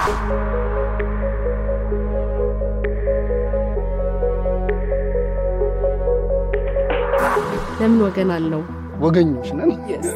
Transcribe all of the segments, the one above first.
ለምን ወገን አለው? ወገኞች ነን።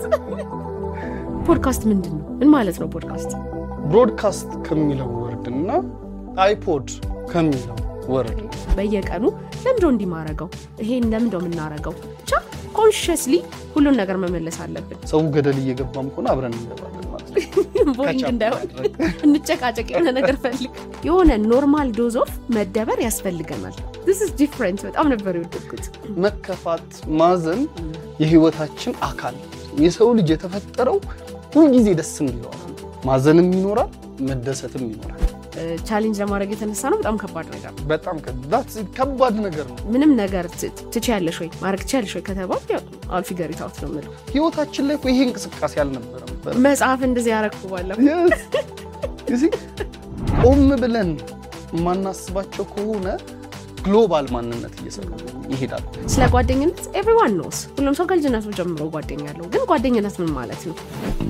ፖድካስት ምንድን ነው? ምን ማለት ነው ፖድካስት? ብሮድካስት ከሚለው ወርድ እና አይፖድ ከሚለው ወርድ በየቀኑ ለምንድነው እንዲህ ማረገው? ይሄን ለምንድነው የምናረገው? ብቻ ኮንሽስሊ ሁሉን ነገር መመለስ አለብን። ሰው ገደል እየገባም ከሆነ አብረን እንገባለን ማለት ነው። ቦሪንግ ከቻፕ እንዳይሆን ማድረግ። እንጨቃጨቅ፣ የሆነ ነገር ፈልግ። የሆነ ኖርማል ዶዝ ኦፍ መደበር ያስፈልገናል። ስ ዲፍረንት በጣም ነበር የወደድኩት። መከፋት፣ ማዘን የህይወታችን አካል የሰው ልጅ የተፈጠረው ሁልጊዜ ደስ እንዲለዋል። ማዘንም ይኖራል፣ መደሰትም ይኖራል። ቻሌንጅ ለማድረግ የተነሳ ነው። በጣም ከባድ ነገር ነው። በጣም ከ- ከባድ ነገር ነው። ምንም ነገር ት- ትችያለሽ ወይ ማድረግ ትችያለሽ ወይ ከተባል አልፊገሪታውት ነው የምለው። ህይወታችን ላይ እኮ ይሄ እንቅስቃሴ አልነበረም ነበር። መጽሐፍ እንደዚህ ያረግኩ ባለፈው Yes. You see? ቆም ብለን የማናስባቸው ከሆነ ግሎባል ማንነት እየሰሩ ይሄዳል። ስለ ጓደኝነት ኤቭሪዋን ኖስ ሁሉም ሰው ከልጅነቱ ጀምሮ ጓደኛ አለው። ግን ጓደኝነት ምን ማለት ነው?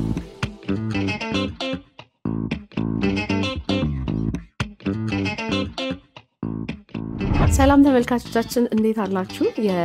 ሰላም ተመልካቾቻችን እንዴት አላችሁ?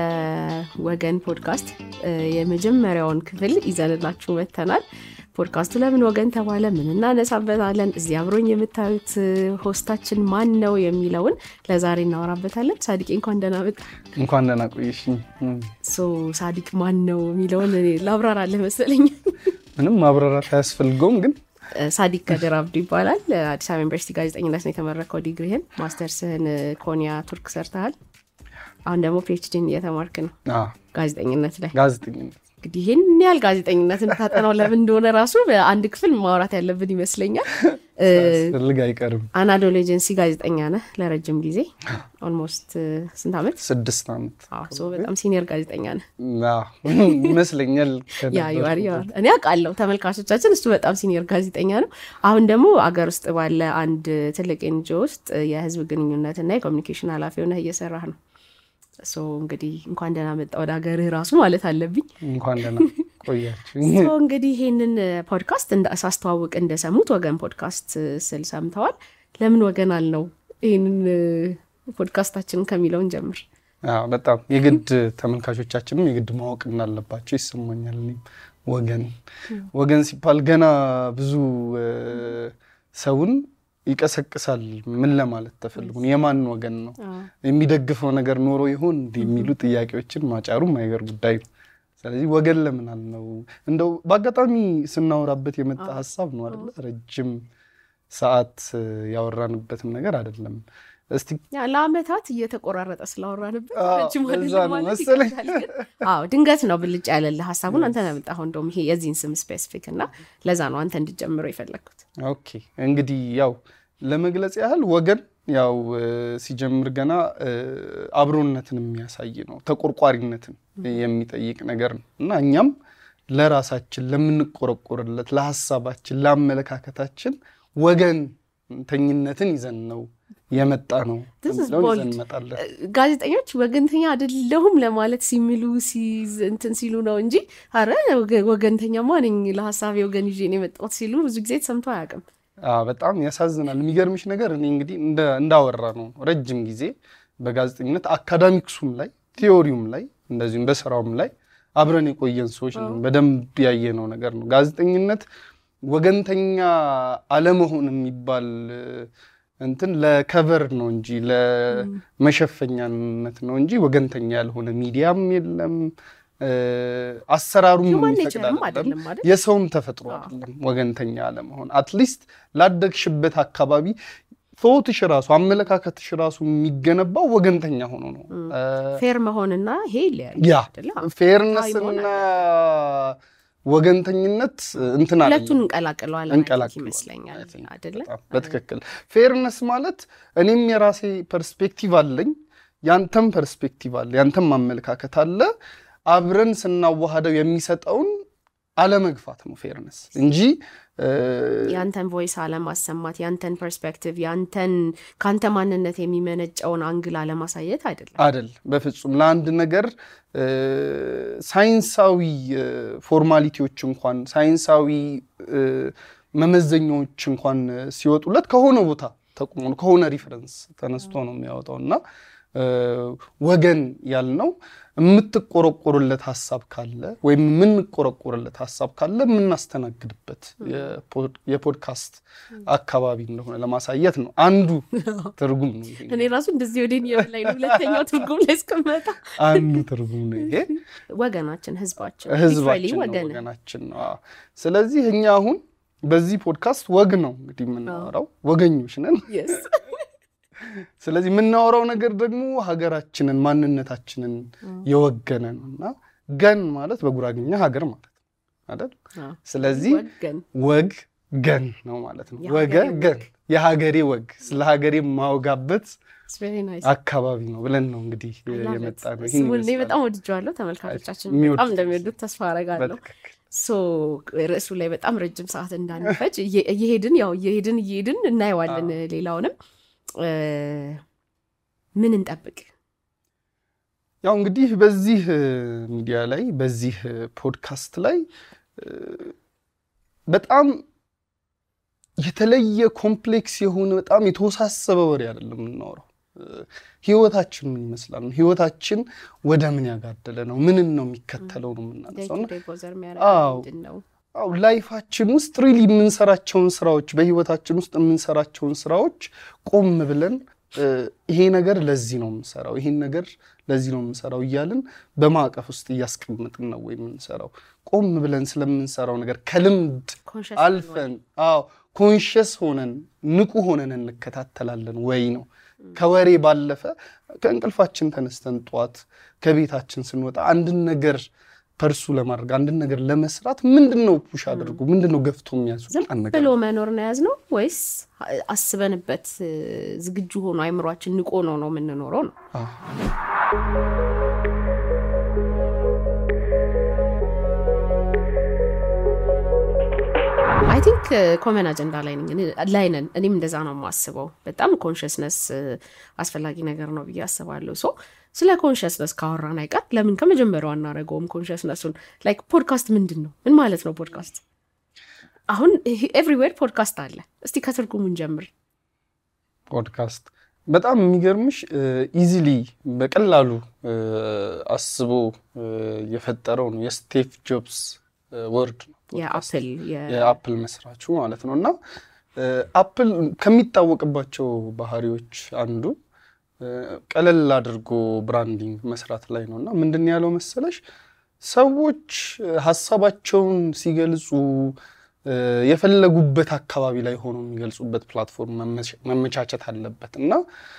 የወገን ፖድካስት እ፣ የመጀመሪያውን ክፍል ይዘንላችሁ መጥተናል። ፖድካስቱ ለምን ወገን ተባለ፣ ምን እናነሳበታለን፣ እዚህ አብሮኝ የምታዩት እ፣ ሆስታችን ማን ነው የሚለውን ለዛሬ እናወራበታለን። ሳዲቅ እንኳን ደህና መጣ። እንኳን ደህና ቆየሽኝ። እም፣ ሶ ሳዲቅ ማን ነው የሚለውን እኔ ላብራራለህ መሰለኝ። ምንም ማብራራት አያስፈልገውም ግን እ፣ ሳዲቅ ከድር አብዱ ይባላል። አዲስ አበባ ዩኒቨርሲቲ ጋዜጠኝነት ነው የተመረከው ዲግሪህን፣ ማስተርስህን እ፣ ኮንያ ቱርክ ሰርተሃል። አሁን ደግሞ ፒኤችዲን እየተማርክ ነው አዎ፣ ጋዜጠኝነት ላይ። ጋዜጠኝነት እንግዲህ ይህን ያህል ጋዜጠኝነትን ታጠናው ለምን እንደሆነ ራሱ በአንድ ክፍል ማውራት ያለብን ይመስለኛል። እ፣ ፈልግ አይቀርም። አናዶል ኤጀንሲ ጋዜጠኛ ነህ ለረጅም ጊዜ ኦልሞስት ስንት ዓመት? ስድስት ዓመት አዎ፣ ሶ በጣም ሲኒየር ጋዜጠኛ ነህ። አዎ፣ ይመስለኛል ያ ይዋር ይዋር እኔ አውቃለሁ። ተመልካቾቻችን እሱ በጣም ሲኒየር ጋዜጠኛ ነው። አሁን ደግሞ አገር ውስጥ ባለ አንድ ትልቅ ኤንጂኦ ውስጥ የህዝብ ግንኙነትና የኮሚኒኬሽን ኃላፊ ሆነህ እየሰራህ ነው። ሶ እንግዲህ እንኳን ደህና መጣ ወደ ሀገርህ ራሱ ማለት አለብኝ። እንኳን ደህና ቆያችሁ። ሶ እንግዲህ ይሄንን ፖድካስት እንደ- ሳስተዋውቅ እንደሰሙት ወገን ፖድካስት ስል ሰምተዋል። ለምን ወገን አልነው? ይህንን ፖድካስታችንን ከሚለውን ጀምር። አዎ፣ በጣም የግድ ተመልካቾቻችንም የግድ ማወቅ እንዳለባቸው ይሰማኛል። እኔም ወገን ወገን ሲባል ገና ብዙ እ፣ ሰውን ይቀሰቅሳል። ምን ለማለት ተፈልጉ ነው? የማን ወገን ነው? የሚደግፈው ነገር ኖሮ ይሆን እንዲህ የሚሉ ጥያቄዎችን ማጫሩም አይገር ጉዳይ ነው። ስለዚህ ወገን ለምን አልነው? እንደው በአጋጣሚ ስናወራበት የመጣ ሀሳብ ነው አይደለ? ረጅም ሰዓት እ፣ ያወራንበትም ነገር አይደለም። እስቲ ያ ለአመታት እየተቆራረጠ ስላወራንበት አዎ፣ ረጅም አይደለም እዛ ነው ማለት መሰለኝ። ይከብዳል ግን። አዎ ድንገት ነው ብልጭ ያለልህ ሀሳቡን አንተ ነው ያመጣኸው። እንደውም ይሄ የዚህን ስም ስፔሲፊክ እና ለዛ ነው አንተ እንድጀምረው የፈለግኩት። ኦኬ እንግዲህ ያው ለመግለጽ ያህል ወገን ያው እ፣ ሲጀምር ገና እ፣ አብሮነትን የሚያሳይ ነው። ተቆርቋሪነትን የሚጠይቅ ነገር ነው እና እኛም ለራሳችን ለምንቆረቆርለት፣ ለሀሳባችን፣ ለአመለካከታችን ወገንተኝነትን ይዘን ነው የመጣ ነው This is የሚለውን bold. ይዘን እንመጣለን። ጋዜጠኞች ወገንተኛ አይደለሁም ለማለት ሲሚሉ ሲዝ- እንትን ሲሉ ነው እንጂ አረ ወገ- ወገንተኛማ ነኝ ለሀሳቤ ወገን ይዤ ነው የመጣሁት ሲሉ ብዙ ጊዜ ተሰምቶ አያውቅም። አዎ፣ በጣም ያሳዝናል። የሚገርምሽ ነገር እኔ እንግዲህ እንደ- እንዳወራ ነው ረጅም ጊዜ በጋዜጠኝነት አካዳሚክሱም ላይ ቲዮሪውም ላይ እንደዚሁም በስራውም ላይ አብረን የቆየን ሰዎች ነን። በደንብ ያየነው ነገር ነው። ጋዜጠኝነት ወገንተኛ አለመሆን የሚባል እ፣ እንትን ለከቨር ነው እንጂ ለመሸፈኛነት ነው እንጂ ወገንተኛ ያልሆነ ሚዲያም የለም እ፣ አሰራሩም Human የሚፈቅድ natureም አይደለም። አይደለም አይደል? የሰውም ተፈጥሮ አይደለም ወገንተኛ አለመሆን። አትሊስት ላደግሽበት አካባቢ ቶትሽ ራሱ አመለካከትሽ ራሱ የሚገነባው ወገንተኛ ሆኖ ነው። ፌር መሆንና ይሄ ይለያል ያ አይደለ? ፌርነስ መሆን እና ወገንተኝነት እንትን አለ ሁለቱን እንቀላቅለዋለን እንቀላቅለዋለን። ይመስለኛል I think አይደለ? በጣም በትክክል ፌርነስ ማለት እኔም የራሴ ፐርስፔክቲቭ አለኝ፣ ያንተም ፐርስፔክቲቭ አለ፣ ያንተም አመለካከት አለ። አብረን ስናዋሃደው የሚሰጠውን አለመግፋት ነው ፌርነስ እንጂ እ፣ ያንተን ቮይስ አለማሰማት፣ ያንተን ፐርስፔክቲቭ፣ ያንተን ከአንተ ማንነት የሚመነጨውን አንግል አለማሳየት አይደለም። አደል በፍጹም ለአንድ ነገር እ፣ ሳይንሳዊ እ፣ ፎርማሊቲዎች እንኳን ሳይንሳዊ እ፣ መመዘኛዎች እንኳን ሲወጡለት ከሆነ ቦታ ተቁሞ ነው ከሆነ ሪፈረንስ ተነስቶ ነው የሚያወጣው እና ወገን ያልነው የምትቆረቆርለት ሀሳብ ካለ ወይም የምንቆረቆርለት ሀሳብ ካለ የምናስተናግድበት የፖድካስት አካባቢ እንደሆነ ለማሳየት ነው። አንዱ ትርጉም ነው። እኔ ራሱ እንደዚህ ወደ ላይ ነው ሁለተኛው ትርጉም ላይ እስከመጣ አንዱ ትርጉም ነው ይሄ። ወገናችን፣ ህዝባችን፣ ህዝባችን ነው፣ ወገናችን ነው። ስለዚህ እኛ አሁን በዚህ ፖድካስት ወግ ነው እንግዲህ የምናወራው፣ ወገኞች ነን። ስለዚህ የምናወራው ነገር ደግሞ ሀገራችንን ማንነታችንን የወገነ ነው እና ገን ማለት በጉራግኛ ሀገር ማለት ነው አይደል? ስለዚህ ወግ ገን ነው ማለት ነው። ወገ ገን የሀገሬ ወግ ስለ ሀገሬ የማወጋበት አካባቢ ነው ብለን ነው እንግዲህ የመጣ ነው። ስሙን በጣም ወድጀዋለሁ። ተመልካቾቻችን በጣም እንደሚወዱት ተስፋ አረጋለሁ። ርዕሱ ላይ በጣም ረጅም ሰዓት እንዳንፈጅ እየሄድን ያው እየሄድን እየሄድን እናየዋለን ሌላውንም ምን እንጠብቅ? ያው እንግዲህ በዚህ ሚዲያ ላይ በዚህ ፖድካስት ላይ በጣም የተለየ ኮምፕሌክስ የሆነ በጣም የተወሳሰበ ወሬ አይደለም የምናወራው። ህይወታችን ምን ይመስላል ነው። ህይወታችን ወደ ምን ያጋደለ ነው፣ ምንን ነው የሚከተለው ነው የምናነሳው። አዎ ላይፋችን ውስጥ ሪሊ የምንሰራቸውን ስራዎች በህይወታችን ውስጥ የምንሰራቸውን ስራዎች ቆም ብለን ይሄ ነገር ለዚህ ነው የምንሰራው፣ ይሄን ነገር ለዚህ ነው የምንሰራው እያልን በማዕቀፍ ውስጥ እያስቀምጥን ነው ወይ የምንሰራው? ቆም ብለን ስለምንሰራው ነገር ከልምድ አልፈን አዎ ኮንሽስ ሆነን ንቁ ሆነን እንከታተላለን ወይ ነው። ከወሬ ባለፈ ከእንቅልፋችን ተነስተን ጠዋት ከቤታችን ስንወጣ አንድን ነገር ፐርሱ ለማድረግ አንድን ነገር ለመስራት ምንድን ነው ፑሽ አድርጉ ምንድን ነው ገፍቶ የሚያስወጣን ነገር ብሎ መኖር ነው ያዝ ነው ወይስ አስበንበት ዝግጁ ሆኖ አይምሯችን ንቆ ነው ነው የምንኖረው ነው? አይ ቲንክ ኮመን አጀንዳ ላይ ላይ ነን። እኔም እንደዛ ነው የማስበው። በጣም ኮንሽስነስ አስፈላጊ ነገር ነው ብዬ አስባለሁ። ሶ ስለ ኮንሽስነስ ካወራን አይቀር ለምን ከመጀመሪያው አናደርገውም? ኮንሽስነሱን ላይክ ፖድካስት ምንድን ነው? ምን ማለት ነው ፖድካስት? አሁን ኤቭሪዌር ፖድካስት አለ። እስቲ ከትርጉሙን ጀምር። ፖድካስት በጣም የሚገርምሽ ኢዚሊ በቀላሉ አስቦ የፈጠረው ነው የስቲቭ ጆብስ ወርድ ነው የአፕል መስራቹ ማለት ነው። እና አፕል ከሚታወቅባቸው ባህሪዎች አንዱ ቀለል አድርጎ ብራንዲንግ መስራት ላይ ነው። እና ምንድን ያለው መሰለሽ ሰዎች ሀሳባቸውን ሲገልጹ የፈለጉበት አካባቢ ላይ ሆኖ የሚገልጹበት ፕላትፎርም መመቻቸት አለበት እና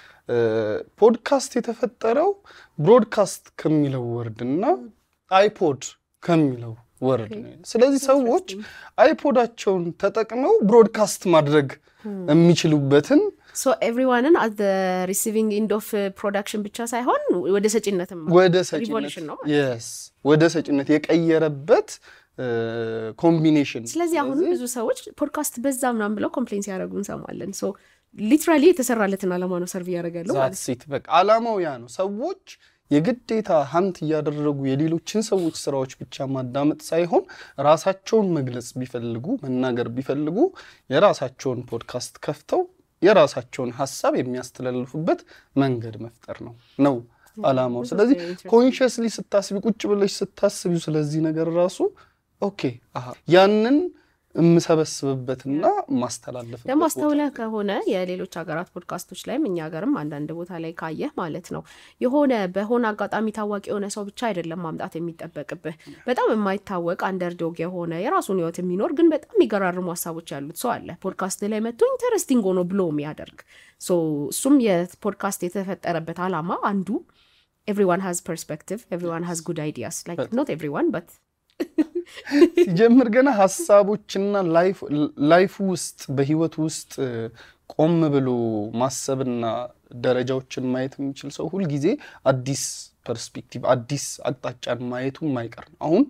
ፖድካስት የተፈጠረው ብሮድካስት ከሚለው ወርድ እና አይፖድ ከሚለው ወርድ ነው። ስለዚህ ሰዎች አይፖዳቸውን ተጠቅመው ብሮድካስት ማድረግ የሚችሉበትን ኤቭሪዋንን አት ሪሲቪንግ ኢንድ ኦፍ ፕሮዳክሽን ብቻ ሳይሆን ወደ ሰጪነትም ወደ ሰጪነት ወደ ሰጪነት የቀየረበት ኮምቢኔሽን። ስለዚህ አሁን ብዙ ሰዎች ፖድካስት በዛ ምናምን ብለው ኮምፕሌን ሲያደርጉ እንሰማለን። ሊትራሊ የተሰራለትን አላማ ነው ሰርቭ እያደረጋለሁ ማለት ሴት በቃ አላማው ያ ነው። ሰዎች የግዴታ ሀንት እያደረጉ የሌሎችን ሰዎች ስራዎች ብቻ ማዳመጥ ሳይሆን ራሳቸውን መግለጽ ቢፈልጉ መናገር ቢፈልጉ የራሳቸውን ፖድካስት ከፍተው የራሳቸውን ሀሳብ የሚያስተላልፉበት መንገድ መፍጠር ነው ነው አላማው። ስለዚህ ኮንሽስሊ ስታስቢ ቁጭ ብለሽ ስታስቢው ስለዚህ ነገር ራሱ ኦኬ ያንን የምሰበስብበትና ማስተላለፍበት ደግሞ አስተውለህ ከሆነ የሌሎች ሀገራት ፖድካስቶች ላይም እኛ ሀገርም አንዳንድ ቦታ ላይ ካየህ ማለት ነው የሆነ በሆነ አጋጣሚ ታዋቂ የሆነ ሰው ብቻ አይደለም ማምጣት የሚጠበቅብህ በጣም የማይታወቅ አንደርዶግ የሆነ የራሱን ህይወት የሚኖር ግን በጣም የሚገራርሙ ሀሳቦች ያሉት ሰው አለ ፖድካስት ላይ መጥቶ ኢንተረስቲንግ ሆኖ ብሎ የሚያደርግ እሱም የፖድካስት የተፈጠረበት አላማ አንዱ ኤቭሪዋን ሃዝ ፐርስፔክቲቭ ኤቭሪዋን ሃዝ ጉድ አይዲያስ ላይክ ኖት ኤቭሪዋን በት ሲጀምር ገና ሀሳቦችና ላይፍ ውስጥ በህይወት ውስጥ ቆም ብሎ ማሰብና ደረጃዎችን ማየት የሚችል ሰው ሁልጊዜ አዲስ ፐርስፔክቲቭ አዲስ አቅጣጫን ማየቱ የማይቀር ነው። አሁን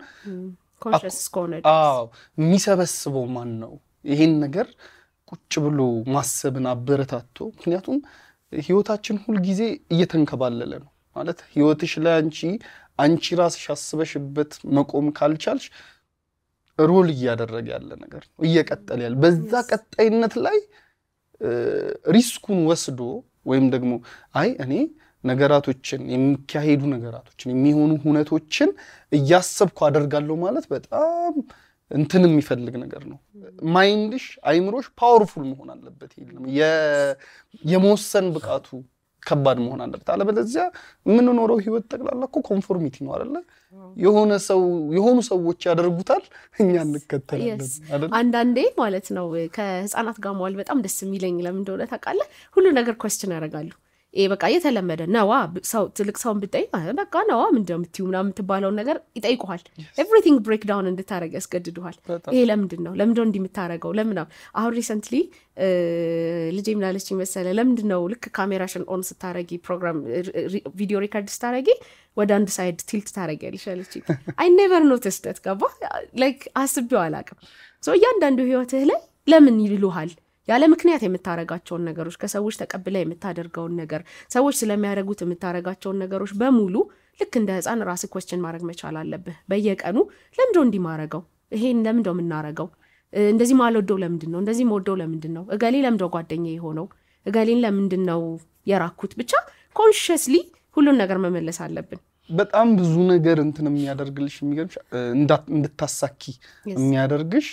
የሚሰበስበው ማን ነው? ይሄን ነገር ቁጭ ብሎ ማሰብን አበረታቶ ምክንያቱም ህይወታችን ሁልጊዜ እየተንከባለለ ነው ማለት ህይወትሽ ላይ አንቺ አንቺ ራስሽ አስበሽበት መቆም ካልቻልሽ ሮል እያደረገ ያለ ነገር ነው፣ እየቀጠለ ያለ በዛ ቀጣይነት ላይ ሪስኩን ወስዶ ወይም ደግሞ አይ እኔ ነገራቶችን የሚካሄዱ ነገራቶችን የሚሆኑ ሁነቶችን እያሰብኩ አደርጋለሁ ማለት በጣም እንትን የሚፈልግ ነገር ነው። ማይንድሽ አይምሮሽ ፓወርፉል መሆን አለበት። የለም የመወሰን ብቃቱ ከባድ መሆን አለበት። አለበለዚያ የምንኖረው ህይወት ጠቅላላ እኮ ኮንፎርሚቲ ነው አይደለ? የሆነ ሰው የሆኑ ሰዎች ያደርጉታል፣ እኛ እንከተላለን አይደለ? አንዳንዴ ማለት ነው ከህፃናት ጋር መዋል በጣም ደስ የሚለኝ ለምን እንደሆነ ታውቃለህ? ሁሉ ነገር ኮስችን ያደርጋሉ። ይሄ በቃ የተለመደ ነዋ። ሰው ትልቅ ሰውን ብጠይቅ በቃ ነዋ ምንድነው የምትዩ ምናምን የምትባለውን ነገር ይጠይቁሃል። ኤቭሪቲንግ ብሬክ ዳውን እንድታደረግ ያስገድዱሃል። ይሄ ለምንድን ነው ለምንድነው እንዲህ የምታደረገው ለምናም አሁን ሪሰንትሊ ልጄ ምናለች መሰለ ለምንድን ነው ልክ ካሜራሽን ኦን ስታረጊ ፕሮግራም ቪዲዮ ሪከርድ ስታረጊ ወደ አንድ ሳይድ ቲልት ታረጊያለሽ አለች። አይ ኔቨር ኖቲስ ዳት ገባ ላይክ አስቤው አላቅም። እያንዳንዱ ህይወትህ ላይ ለምን ይልሉሃል ያለ ምክንያት የምታረጋቸውን ነገሮች ከሰዎች ተቀብለ የምታደርገውን ነገር ሰዎች ስለሚያደርጉት የምታረጋቸውን ነገሮች በሙሉ ልክ እንደ ህፃን ራስህ ኮስችን ማድረግ መቻል አለብህ። በየቀኑ ለምንድነው እንዲህ ማረገው? ይሄን ለምንድነው የምናረገው? እንደዚህ ማልወደው ለምንድን ነው? እንደዚህ መወደው ለምንድን ነው? እገሌ ለምንድነው ጓደኛ የሆነው? እገሌን ለምንድን ነው የራኩት? ብቻ ኮንሽስሊ ሁሉን ነገር መመለስ አለብን። በጣም ብዙ ነገር እንትን የሚያደርግልሽ የሚገርምሽ እንድታሳኪ የሚያደርግሽ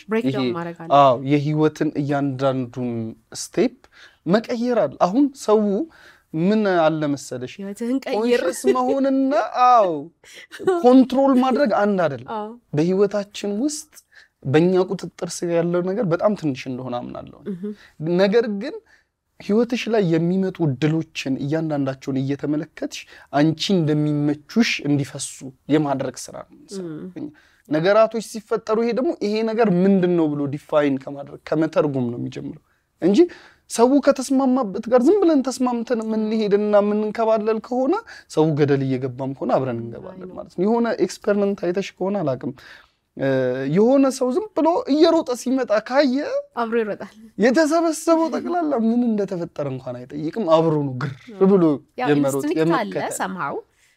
አዎ የህይወትን እያንዳንዱን ስቴፕ መቀየር አለ። አሁን ሰው ምን አለ መሰለሽ ህይወትህን ቀይር ኮንሽስ መሆንና አዎ ኮንትሮል ማድረግ አንድ አይደለም። በህይወታችን ውስጥ በእኛ ቁጥጥር ስር ያለው ነገር በጣም ትንሽ እንደሆነ አምናለሁ። ነገር ግን ህይወትሽ ላይ የሚመጡ እድሎችን እያንዳንዳቸውን እየተመለከትሽ አንቺ እንደሚመቹሽ እንዲፈሱ የማድረግ ስራ ነው። ነገራቶች ሲፈጠሩ ይሄ ደግሞ ይሄ ነገር ምንድን ነው ብሎ ዲፋይን ከማድረግ ከመተርጎም ነው የሚጀምረው እንጂ ሰው ከተስማማበት ጋር ዝም ብለን ተስማምተን የምንሄድና የምንንከባለል ከሆነ ሰው ገደል እየገባም ከሆነ አብረን እንገባለን ማለት ነው። የሆነ ኤክስፐሪመንት አይተሽ ከሆነ አላውቅም የሆነ ሰው ዝም ብሎ እየሮጠ ሲመጣ ካየ አብሮ ይሮጣል። የተሰበሰበው ጠቅላላ ምን እንደተፈጠረ እንኳን አይጠይቅም። አብሮ ነው ግር ብሎ የመሮጥ ኢንስቲንክት አለ ሰምሃው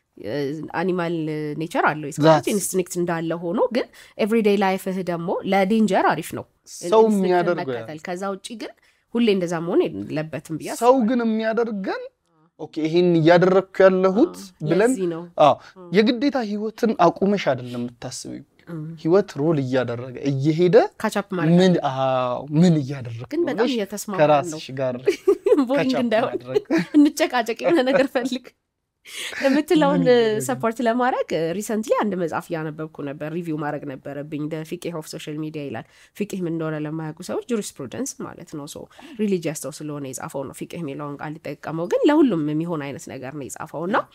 አኒማል ኔቸር አለው የሰዎች ኢንስቲንክት እንዳለ ሆኖ ግን ኤቭሪዴይ ላይፍህ ደግሞ ለዴንጀር አሪፍ ነው ሰው ኢንስቲንክትን የሚያደርገው መከተል። ከዛ ውጭ ግን ሁሌ እንደዛ መሆን የለበትም ብዬ ሰው ግን የሚያደርገን ኦኬ ይሄን እያደረግኩ ያለሁት ብለን ለዚህ ነው አዎ የግዴታ ህይወትን አቁመሽ አይደለም የምታስቢው። ህይወት ሮል እያደረገ እየሄደ ካቻፕ ማለት ምን አዎ ምን እያደረግኩ ግን በጣም ነሽ? እየተስማማ ነው ከራስሽ ጋር ቦሪንግ catch up እንዳይሆን ማድረግ እንጨቃጨቅ የሆነ ነገር ፈልግ የምትለውን ምን እያደረግን? ሰፖርት ለማድረግ ሪሰንትሊ አንድ መጽሐፍ እያነበብኩ ነበር። ሪቪው ማድረግ ነበረብኝ። ፊቅህ ኦፍ ሶሻል ሚዲያ ይላል። ፊቅህ ምን እንደሆነ ለማያውቁ ሰዎች ጁሪስፕሩደንስ ማለት ነው። ሶ ሪሊጂየስ ሰው ስለሆነ የጻፈው ነው ፊቅህ የሚለውን ቃል ሊጠቀመው፣ ግን ለሁሉም የሚሆን አይነት ነገር ነው የጻፈው እና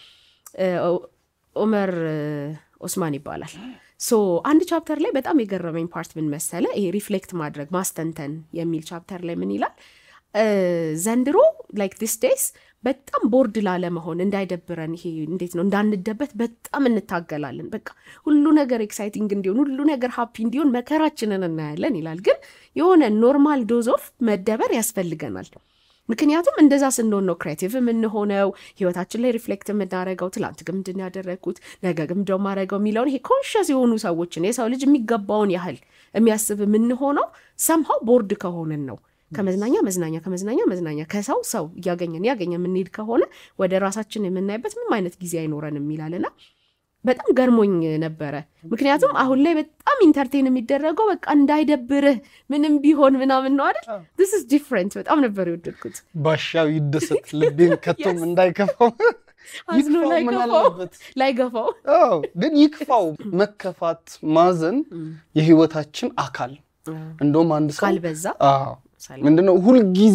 ኦመር ኦስማን ይባላል። ሶ አንድ ቻፕተር ላይ በጣም የገረመኝ ፓርት ምን መሰለ፣ ይሄ ሪፍሌክት ማድረግ ማስተንተን የሚል ቻፕተር ላይ ምን ይላል ዘንድሮ ላይክ ዲስ ዴይስ በጣም ቦርድ ላለመሆን እንዳይደብረን፣ ይሄ እንዴት ነው እንዳንደበት በጣም እንታገላለን። በቃ ሁሉ ነገር ኤክሳይቲንግ እንዲሆን፣ ሁሉ ነገር ሀፒ እንዲሆን መከራችንን እናያለን ይላል። ግን የሆነ ኖርማል ዶዝ ኦፍ መደበር ያስፈልገናል። ምክንያቱም እንደዛ ስንሆን ነው ክሬቲቭ የምንሆነው፣ ህይወታችን ላይ ሪፍሌክት የምናደርገው። ትላንት ግን ምንድን ያደረግኩት ነገ ግን ምንድን ማድረገው የሚለውን ይሄ ኮንሽስ የሆኑ ሰዎችን የሰው ልጅ የሚገባውን ያህል የሚያስብ የምንሆነው ሰምሃው ቦርድ ከሆንን ነው። ከመዝናኛ መዝናኛ ከመዝናኛ መዝናኛ ከሰው ሰው እያገኘን ያገኘ የምንሄድ ከሆነ ወደ ራሳችን የምናይበት ምንም አይነት ጊዜ አይኖረንም ይላልና በጣም ገርሞኝ ነበረ። ምክንያቱም አሁን ላይ በጣም ኢንተርቴን የሚደረገው በቃ እንዳይደብርህ ምንም ቢሆን ምናምን ነው አይደል? ስ ስ ዲፍረንት በጣም ነበር የወደድኩት። ባሻው ይደሰት ልቤን ከቶም እንዳይከፋው አዝኖ ይክፋው ምን ላይገፋው አለበት? ላይገፋው አዎ ግን ይክፋው። መከፋት፣ ማዘን የህይወታችን አካል እንደውም አንድ ሰው ካልበዛ አዎ ምንድነው ሁልጊዜ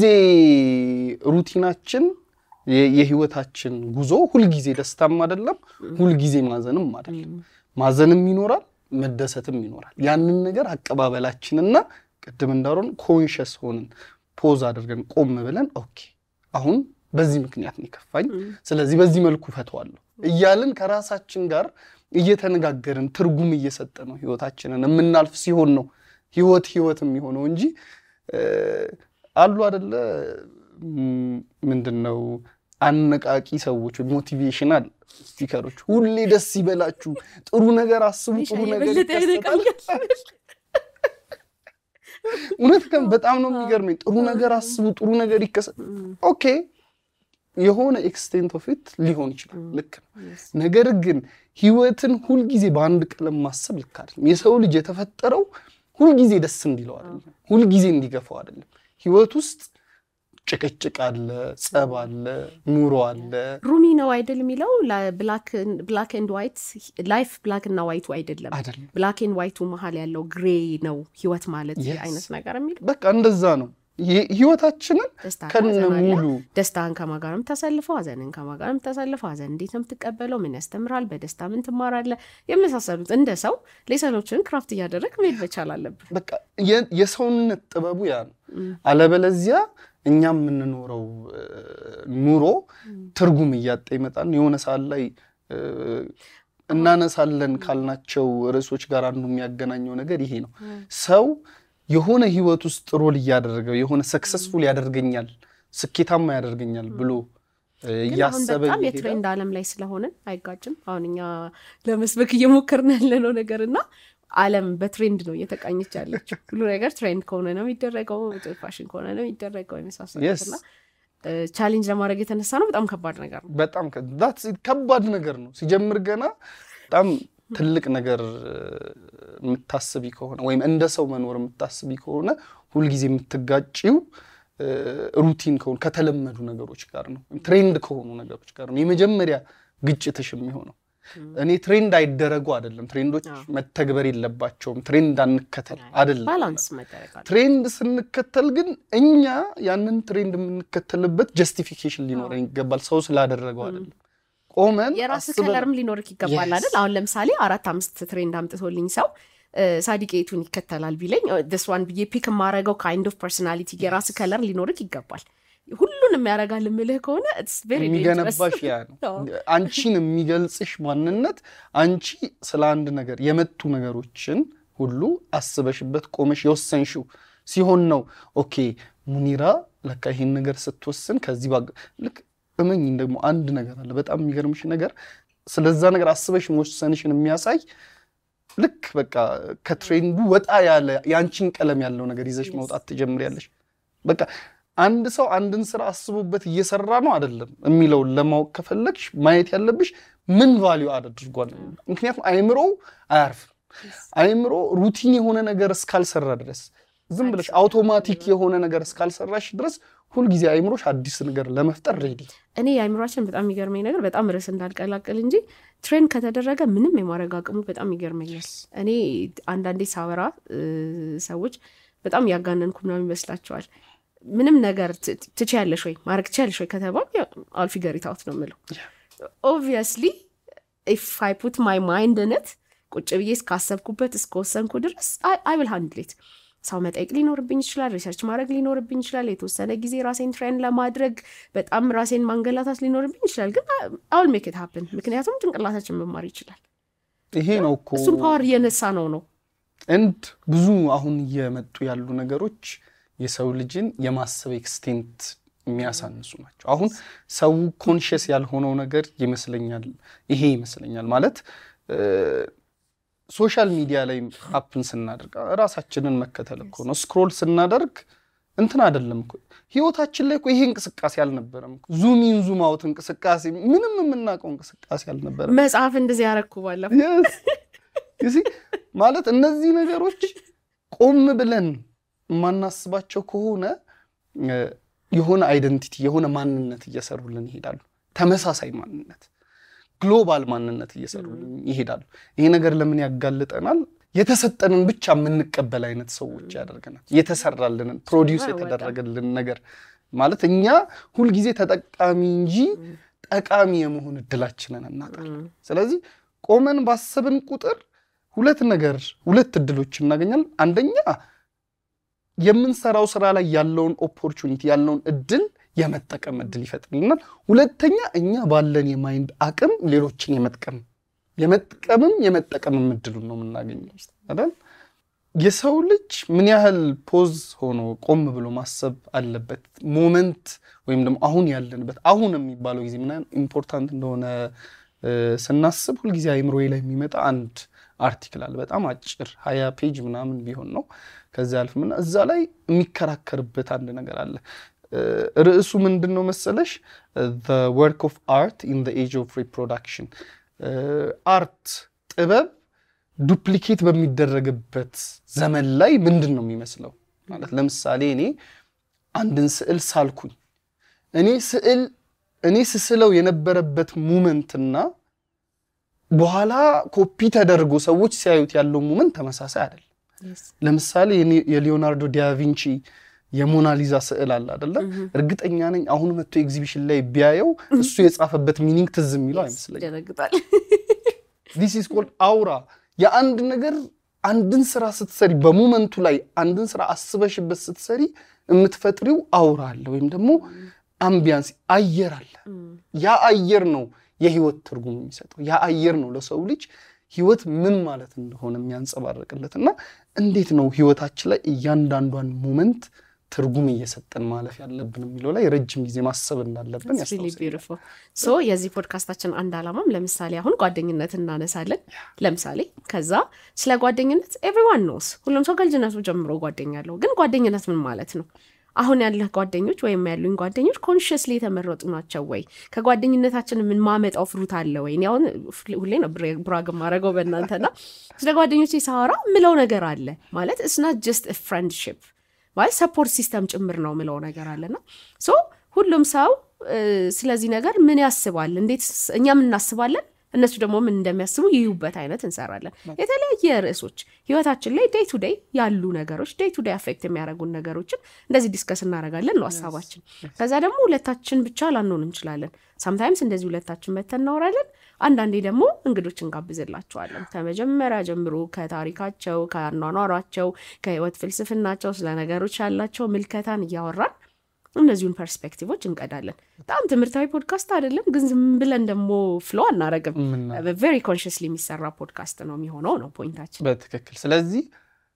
ሩቲናችን የ- የህይወታችን ጉዞ ሁልጊዜ ደስታም አይደለም፣ ሁልጊዜ ማዘንም አይደለም። ማዘንም ይኖራል፣ መደሰትም ይኖራል። ያንን ነገር አቀባበላችንና ቅድም እንዳልሆን ኮንሸስ ሆንን ፖዝ አድርገን ቆም ብለን ኦኬ አሁን በዚህ ምክንያት ነው የከፋኝ፣ ስለዚህ በዚህ መልኩ ፈተዋለሁ እያልን ከራሳችን ጋር እየተነጋገርን ትርጉም እየሰጠ ነው ህይወታችንን የምናልፍ ሲሆን ነው ህይወት ህይወት የሚሆነው እንጂ እ፣ አሉ አደለ ም፣ ምንድን ነው አነቃቂ ሰዎች ሞቲቬሽናል ስፒከሮች ሁሌ ደስ ይበላችሁ፣ ጥሩ ነገር አስቡ፣ ጥሩ ነገር የበለጠ ይከሰታል። ያነቃኛል። እውነት ግን በጣም ነው የሚገርመኝ። ጥሩ ነገር አስቡ፣ ጥሩ ነገር ይከሰት። ኦኬ የሆነ ኤክስቴንት ኦፍ ኢት ሊሆን ይችላል፣ ልክ ነው። ነገር ግን ህይወትን ሁልጊዜ በአንድ ቀለም ማሰብ ልክ አይደለም። የሰው ልጅ የተፈጠረው ሁልጊዜ ደስ እንዲለው አይደለም፣ ሁልጊዜ እንዲገፋው አይደለም። ህይወት ውስጥ ጭቅጭቅ አለ፣ ጸብ አለ፣ ኑሮ አለ። ሩሚ ነው አይደል የሚለው ብላክ ኤንድ ዋይት ላይፍ ብላክ እና ዋይቱ አይደለም አይደለም ብላክ ኤንድ ዋይቱ መሀል ያለው ግሬ ነው ህይወት ማለት Yes. አይነት ነገር የሚል በቃ እንደዛ ነው ህ- ህይወታችንን ደስታ ከነ ሀዘን አለ። ሙሉ ደስታን ከማን ጋር ነው የምታሳልፈው? ሀዘንን ከማን ጋር ነው የምታሳልፈው? ሀዘን እንዴት ነው የምትቀበለው? ምን ያስተምራል? በደስታ ምን ትማራለህ? የመሳሰሉት እንደ ሰው ሌሰኖችን ክራፍት እያደረግ መሄድ መቻል አለብን። በቃ የ- የሰውነት ጥበቡ ያ ነው። አለበለዚያ እኛ የምንኖረው እ፣ ኑሮ ትርጉም እያጣ ይመጣል። የሆነ ሰዓት ላይ እ፣ እናነሳለን ካልናቸው ርዕሶች ጋር አንዱ የሚያገናኘው ነገር ይሄ ነው። ሰው የሆነ ህይወት ውስጥ ሮል እያደረገው የሆነ ሰክሰስፉል ያደርገኛል፣ ስኬታማ ያደርገኛል ብሎ እ፣ ግን አሁን እያሰበ በጣም እየሄደ የትሬንድ ዓለም ላይ ስለሆንን አይጋጭም። አሁን እኛ ለመስበክ እየሞከርን ያለነው ነገር እና ዓለም በትሬንድ ነው እየተቃኘች ያለችው። ሁሉ ነገር ትሬንድ ከሆነ ነው የሚደረገው፣ ፋሽን ከሆነ ነው የሚደረገው የመሳሰሉት Yes. እና ቻሌንጅ ለማድረግ የተነሳ ነው። በጣም ከባድ ነገር ነው። በጣም ከ- that's it። ከባድ ነገር ነው ሲጀምር ገና በጣም ትልቅ ነገር እ፣ የምታስቢ ከሆነ ወይም እንደ ሰው መኖር የምታስቢ ከሆነ ሁልጊዜ የምትጋጪው እ፣ ሩቲን ከሆኑ ከተለመዱ ነገሮች ጋር ነው፣ ትሬንድ ከሆኑ ነገሮች ጋር ነው የመጀመሪያ ግጭትሽ የሚሆነው። እኔ ትሬንድ አይደረጉ አይደለም፣ ትሬንዶች አዎ። መተግበር የለባቸውም፣ ትሬንድ አንከተል አይደለም። ባላንስ መደረግ አለ። ትሬንድ ስንከተል ግን እኛ ያንን ትሬንድ የምንከተልበት ጀስቲፊኬሽን ሊኖረን ይገባል። ሰው ስላደረገው አይደለም። ቆመን የራስ አስበን- ከለርም ሊኖርክ ይገባል Yes. አይደል? አሁን ለምሳሌ አራት አምስት ትሬንድ አምጥቶልኝ ሰው ሳዲቄቱን ይከተላል ቢለኝ ደስ ዋን ብዬ ፒክ የማረገው ካይንድ ኦፍ ፐርሶናሊቲ የራስ ከለር ሊኖርክ ይገባል። ሁሉንም ያደርጋል የምልህ ከሆነ it's very dangerous። የሚገነባሽ ያ ነው። አዎ። አንቺን የሚገልጽሽ ማንነት አንቺ ስለ አንድ ነገር የመጡ ነገሮችን ሁሉ አስበሽበት ቆመሽ የወሰንሽው ሲሆን ነው። ኦኬ ሙኒራ ለካ ይሄን ነገር ስትወስን ከዚህ ባ ልክ እመኝ ደግሞ አንድ ነገር አለ። በጣም የሚገርምሽ ነገር ስለዛ ነገር አስበሽ መወሰንሽን የሚያሳይ ልክ በቃ ከትሬንዱ ወጣ ያለ የአንቺን ቀለም ያለው ነገር ይዘሽ Yes. መውጣት ትጀምሪያለሽ። በቃ አንድ ሰው አንድን ስራ አስቦበት እየሰራ ነው አይደለም የሚለውን ለማወቅ ከፈለግሽ ማየት ያለብሽ ምን ቫሊዩ አድርጓል። ምክንያቱም አይምሮው አያርፍም። አይምሮ ሩቲን የሆነ ነገር እስካልሰራ ድረስ ዝም ብለሽ አውቶማቲክ የሆነ ነገር እስካልሰራሽ ድረስ ሁልጊዜ አይምሮሽ አዲስ ነገር ለመፍጠር ሬዲ። እኔ የአእምሯችን በጣም የሚገርመኝ ነገር በጣም ርዕስ እንዳልቀላቅል እንጂ ትሬን ከተደረገ ምንም የማድረግ አቅሙ በጣም ይገርመኛል። እኔ አንዳንዴ ሳወራ እ፣ ሰዎች በጣም ያጋነንኩ ምናምን ይመስላቸዋል። ምንም ነገር ት- ትችያለሽ ወይ ማድረግ ትችያለሽ ወይ ከተባል አልፊገሪት አውት ነው የምለው። ኦብቪየስሊ ኢፍ አይ ፑት ማይ ማይንድ ነት ቁጭ ብዬ እስካሰብኩበት እስከወሰንኩ ድረስ አይ ዊል ሃንድል ኢት። ሰው መጠየቅ ሊኖርብኝ ይችላል። ሪሰርች ማድረግ ሊኖርብኝ ይችላል። የተወሰነ ጊዜ ራሴን ትሬን ለማድረግ በጣም ራሴን ማንገላታት ሊኖርብኝ ይችላል። ግን አውል ሜክ ኢት ሀፕን። ምክንያቱም ጭንቅላታችን መማር ይችላል። ይሄ ነው እኮ እሱም ፓወር እየነሳ ነው ነው እንድ ብዙ አሁን እየመጡ ያሉ ነገሮች የሰው ልጅን የማሰብ ኤክስቴንት የሚያሳንሱ ናቸው። አሁን ሰው ኮንሽስ ያልሆነው ነገር ይመስለኛል ይሄ ይመስለኛል ማለት ሶሻል ሚዲያ ላይ ሀፕን ስናደርግ ራሳችንን መከተል እኮ ነው። ስክሮል ስናደርግ እንትን አይደለም እኮ ህይወታችን ላይ እኮ ይሄ እንቅስቃሴ አልነበረም። ዙም ኢን ዙም አውት እንቅስቃሴ ምንም የምናውቀው እንቅስቃሴ አልነበረም። መጽሐፍ እንደዚህ ያረኩ ባለፈው Yes. You see? ማለት እነዚህ ነገሮች ቆም ብለን የማናስባቸው ከሆነ እ፣ የሆነ አይደንቲቲ የሆነ ማንነት እየሰሩልን ይሄዳሉ። ተመሳሳይ ማንነት ግሎባል ማንነት እየሰሩልን ይሄዳሉ። ይሄ ነገር ለምን ያጋልጠናል? የተሰጠንን ብቻ የምንቀበል አይነት ሰዎች ያደርገናል። የተሰራልንን ፕሮዲውስ በጣም። የተደረገልን ነገር ማለት እኛ ሁልጊዜ ተጠቃሚ እንጂ ጠቃሚ የመሆን እድላችንን እናጣለን። ስለዚህ ቆመን ባሰብን ቁጥር ሁለት ነገር ሁለት እድሎች እናገኛለን። አንደኛ የምንሰራው ስራ ላይ ያለውን ኦፖርቹኒቲ ያለውን እድል የመጠቀም እድል ይፈጥርልናል። ሁለተኛ እኛ ባለን የማይንድ አቅም ሌሎችን የመጥቀም የመጥቀምም የመጠቀምም እድሉን ነው የምናገኘው አይደል? የሰው ልጅ ምን ያህል ፖዝ ሆኖ ቆም ብሎ ማሰብ አለበት። ሞመንት ወይም ደግሞ አሁን ያለንበት አሁን የሚባለው ጊዜ ምን ያህል ኢምፖርታንት እንደሆነ እ፣ ስናስብ ሁልጊዜ አይምሮዬ ላይ የሚመጣ አንድ አርቲክል አለ። በጣም አጭር ሀያ ፔጅ ምናምን ቢሆን ነው። ከዚያ አልፍምና እዛ ላይ የሚከራከርበት አንድ ነገር አለ። ርዕሱ ምንድን ነው መሰለሽ? ወርክ ኦፍ አርት ኢን ኤጅ ኦፍ ሪፕሮዳክሽን አርት ጥበብ ዱፕሊኬት በሚደረግበት ዘመን ላይ ምንድን ነው የሚመስለው? ማለት ለምሳሌ እኔ አንድን ስዕል ሳልኩኝ እኔ ስዕል እኔ ስስለው የነበረበት ሙመንትና በኋላ ኮፒ ተደርጎ ሰዎች ሲያዩት ያለው ሙመንት ተመሳሳይ አይደለም። ለምሳሌ የሊዮናርዶ ዲያቪንቺ የሞናሊዛ ስዕል አለ አደለ? እርግጠኛ ነኝ አሁን መጥቶ ኤግዚቢሽን ላይ ቢያየው እሱ የጻፈበት ሚኒንግ ትዝ የሚለው አይመስለኝም። ይደነግጣል። ዲስ ኢዝ ኮልድ አውራ። የአንድ ነገር አንድን ስራ ስትሰሪ በሙመንቱ ላይ አንድን ስራ አስበሽበት ስትሰሪ የምትፈጥሪው አውራ አለ ወይም ደግሞ አምቢያንስ አየር አለ። ያ አየር ነው የህይወት ትርጉም የሚሰጠው። ያ አየር ነው ለሰው ልጅ ህይወት ምን ማለት እንደሆነ የሚያንጸባርቅለት እና እንዴት ነው ህይወታችን ላይ እያንዳንዷን ሞመንት ትርጉም እየሰጠን ማለፍ ያለብን የሚለው ላይ ረጅም ጊዜ ማሰብ እንዳለብን ያስታውሰኛል። ሶ የዚህ ፖድካስታችን አንድ ዓላማም ለምሳሌ አሁን ጓደኝነት እናነሳለን። ለምሳሌ ከዛ ስለ ጓደኝነት ኤቭሪዋን ኖስ ሁሉም ሰው ከልጅነቱ ጀምሮ ጓደኛ አለው። ግን ጓደኝነት ምን ማለት ነው? አሁን ያለህ ጓደኞች ወይም ያሉኝ ጓደኞች ኮንሽስሊ የተመረጡ ናቸው ወይ? ከጓደኝነታችን የምንማመጣው ፍሩት አለ ወይ? እኔ አሁን ሁሌ ነው ብራግ ማድረገው በእናንተና ስለ ጓደኞች ሳወራ ምለው ነገር አለ ማለት እስናት ጀስት ፍሬንድሽፕ ማለት ሰፖርት ሲስተም ጭምር ነው ምለው ነገር አለና ሶ ሁሉም ሰው ስለዚህ ነገር ምን ያስባል፣ እንዴት እኛም እናስባለን እነሱ ደግሞ ምን እንደሚያስቡ ይዩበት አይነት እንሰራለን። የተለያየ ርዕሶች ህይወታችን ላይ ዴይ ቱ ዴይ ያሉ ነገሮች ዴይ ቱ ዴይ አፌክት የሚያደርጉን ነገሮችን እንደዚህ ዲስከስ እናደርጋለን ነው ሀሳባችን። ከዛ ደግሞ ሁለታችን ብቻ ላንሆን እንችላለን። ሳምታይምስ እንደዚህ ሁለታችን መተን እናወራለን። አንዳንዴ ደግሞ እንግዶች እንጋብዝላቸዋለን። ከመጀመሪያ ጀምሮ ከታሪካቸው፣ ከአኗኗሯቸው፣ ከህይወት ፍልስፍናቸው ስለ ነገሮች ያላቸው ምልከታን እያወራን እነዚሁን ፐርስፔክቲቮች እንቀዳለን። በጣም ትምህርታዊ ፖድካስት አይደለም፣ ግን ዝም ብለን ደግሞ ፍሎ አናረግም። ቬሪ ኮንሽስሊ የሚሰራ ፖድካስት ነው የሚሆነው ነው ፖይንታችን። በትክክል ስለዚህ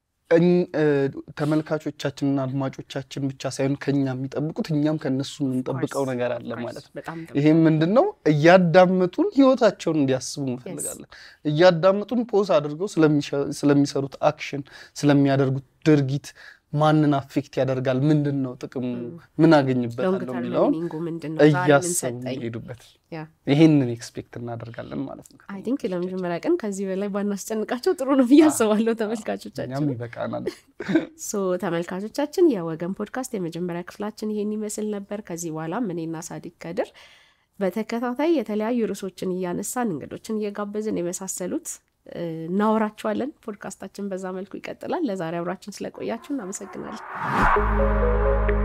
ተመልካቾቻችንና አድማጮቻችን ብቻ ሳይሆን ከኛ የሚጠብቁት እኛም ከነሱ የምንጠብቀው ነገር አለ ማለት ነው። ይህም ምንድን ነው? እያዳመጡን ህይወታቸውን እንዲያስቡ እንፈልጋለን። እያዳመጡን ፖዝ አድርገው ስለሚሰሩት አክሽን፣ ስለሚያደርጉት ድርጊት ማንን አፌክት ያደርጋል፣ ምንድን ነው ጥቅሙ፣ ምን አገኝበታለሁ የሚለውን እያሰቡ የሚሄዱበት ይሄንን ኤክስፔክት እናደርጋለን ማለት ነው። አይ ቲንክ ለመጀመሪያ ቀን ከዚህ በላይ ባናስጨንቃቸው ጥሩ ነው ብዬ አስባለሁ። ተመልካቾቻችን ይበቃናል። ሶ ተመልካቾቻችን የወገን ፖድካስት የመጀመሪያ ክፍላችን ይሄን ይመስል ነበር። ከዚህ በኋላ እኔና ሳዲቅ ከድር በተከታታይ የተለያዩ ርዕሶችን እያነሳን እንግዶችን እየጋበዝን የመሳሰሉት እናወራችኋለን። ፖድካስታችን በዛ መልኩ ይቀጥላል። ለዛሬ አብራችን ስለቆያችሁ እናመሰግናለን።